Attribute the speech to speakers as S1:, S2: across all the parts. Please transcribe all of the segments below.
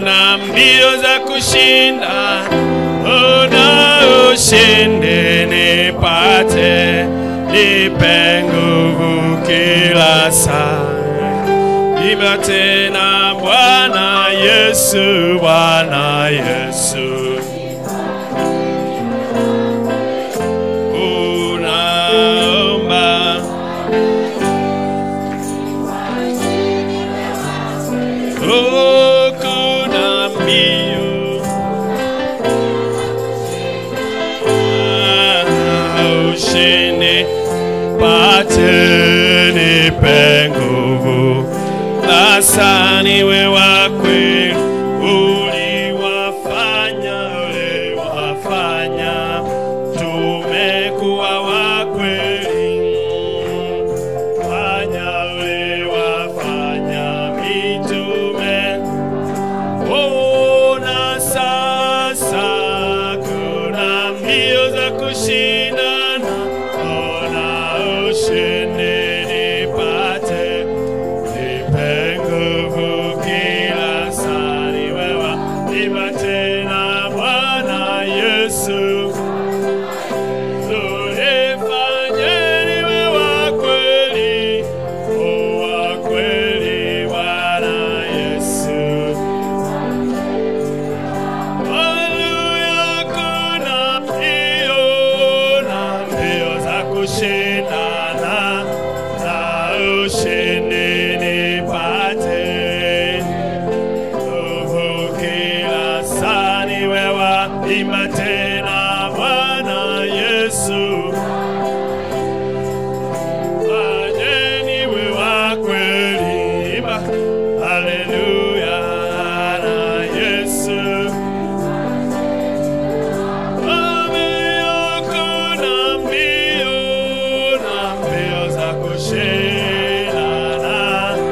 S1: kuna mbio za kushinda, una ushindi nipate, nipe nguvu kila saa. Imba tena Bwana Yesu, Bwana Yesu. Unaomba Oh, kuna mbio Ah, ushindi pate nipe nguvu sasa niwe wa kweli uliwafanya uliwafanya tumekuwa wa kweli fanya uliwafanya mitume ona sasa kuna mbio za kushindana ona ushindi nipate nipe nguvu kila saa ni wewe nipa tena Bwana Yesu Tulifanye niwe wa kweli, o wa kweli Bwana Yesu. Haleluya, kuna mbio na mbio za kushindana na ushindi nipate nguvu kila saa ni wewe, imba tena Bwana Yesu. Fanyeni we wa kweli, imba haleluya na Yesu. Mbio kuna mbio na mbio za kushindana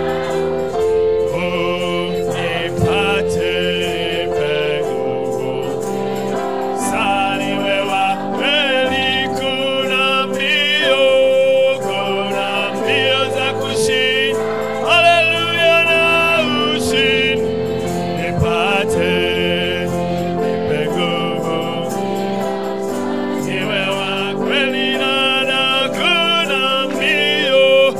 S1: Mbio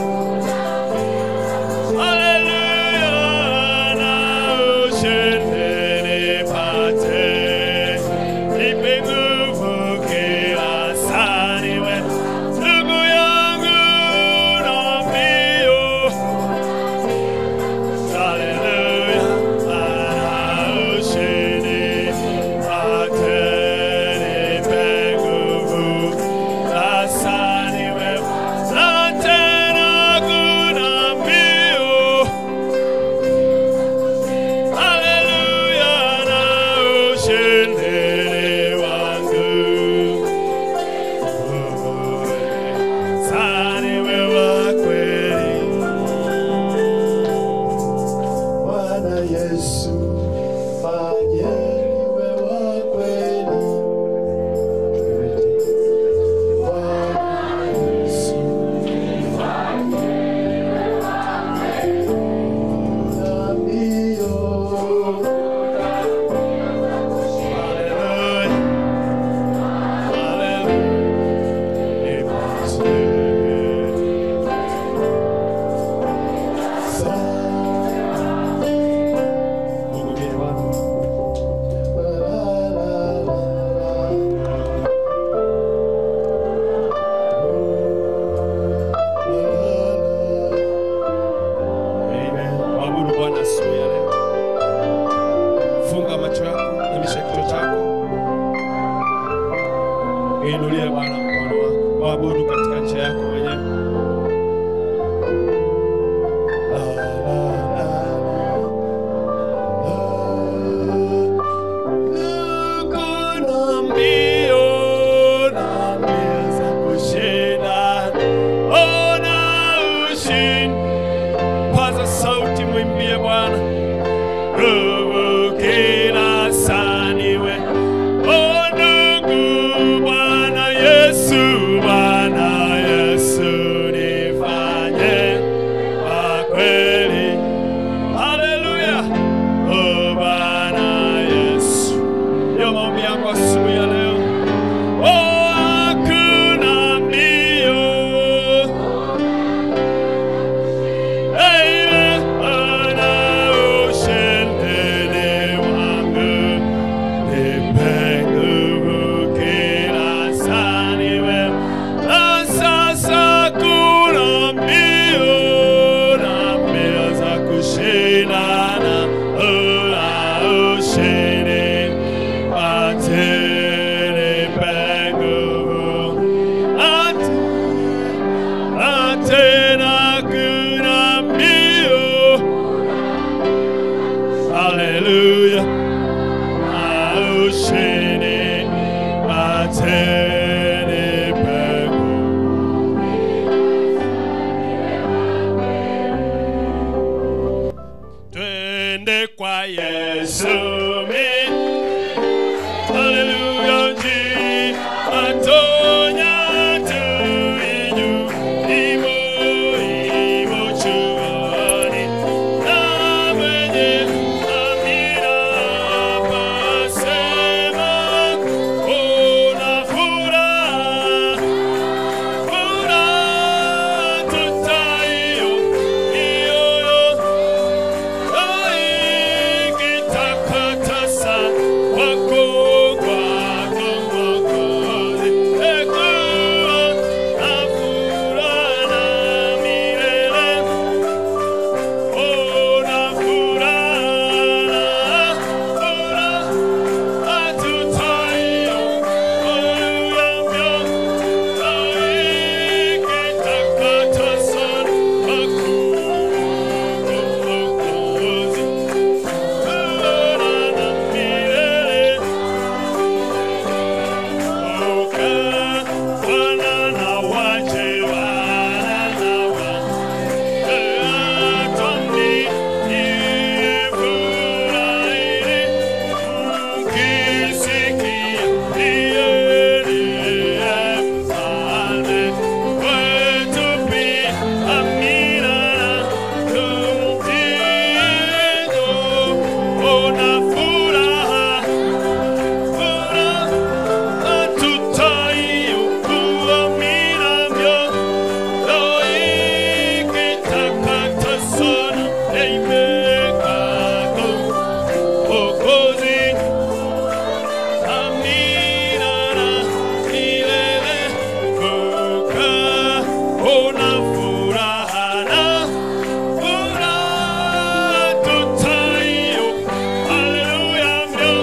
S1: Haleluya na ushindi nipate, nipe nguvu kila saa niwe ndugu yangu na mbio. Haleluya na ushindi nipate, nipe nguvu kila saa niwe na tena kuna mbio Haleluya na ushindi wangu. Sani wewe kweli.
S2: Bwana Yesu, fanye niwe wa kweli. Bwana Yesu, na mbio.
S1: Haleluya. Haleluya. Nipate. Mungu ndiye Bwana. Amen. Mwabudu Bwana asubuhi ya leo. Funga macho yako, inamisha kichwa chako. Inulie Bwana mkono wako. Mwabudu katika njia yako mwenyewe. La, la, la, la, la. haleluya aushini mateni peko twende kwa yesu mi haleluya nji atonya tuinyu imo imo chuani na mwenye amira pasema una furaha furaha tutayo iyoyo Aikitakatasa wako kwako Mwokozi, ekuwa na furaha na milele. Ona furaha, furaha tutayo, oyuyamyo, aikitakatasa wako Mwokozi. Una furaha furaha tutayo kuaminavyo loikitakata sana eimekako okozi aminana milele kuka ona furaha na furaha tutayo haleluya myo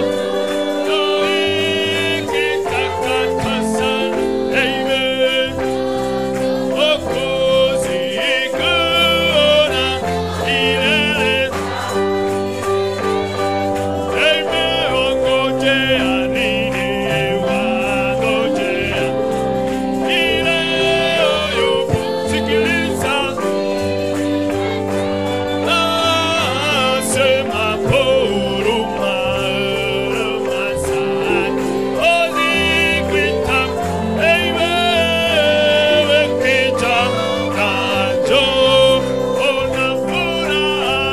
S1: Sema puru maru masan Ozikwita Eime Wekita Kanjo Onafura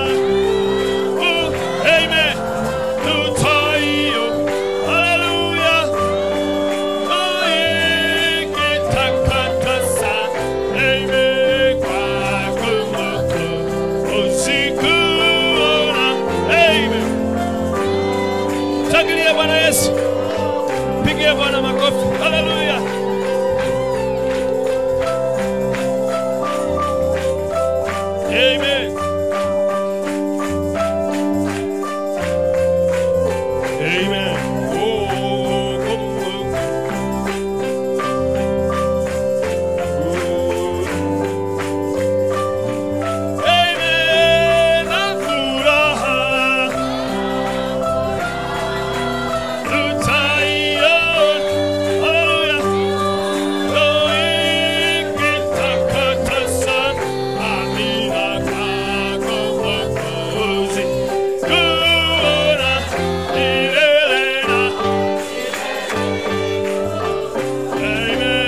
S1: Amen Tutayo Hallelujah Oikitakatasa Eime Kwakumoko Osikuona Amen Shangilia Bwana Yesu. Pigia Bwana makofi. Haleluya.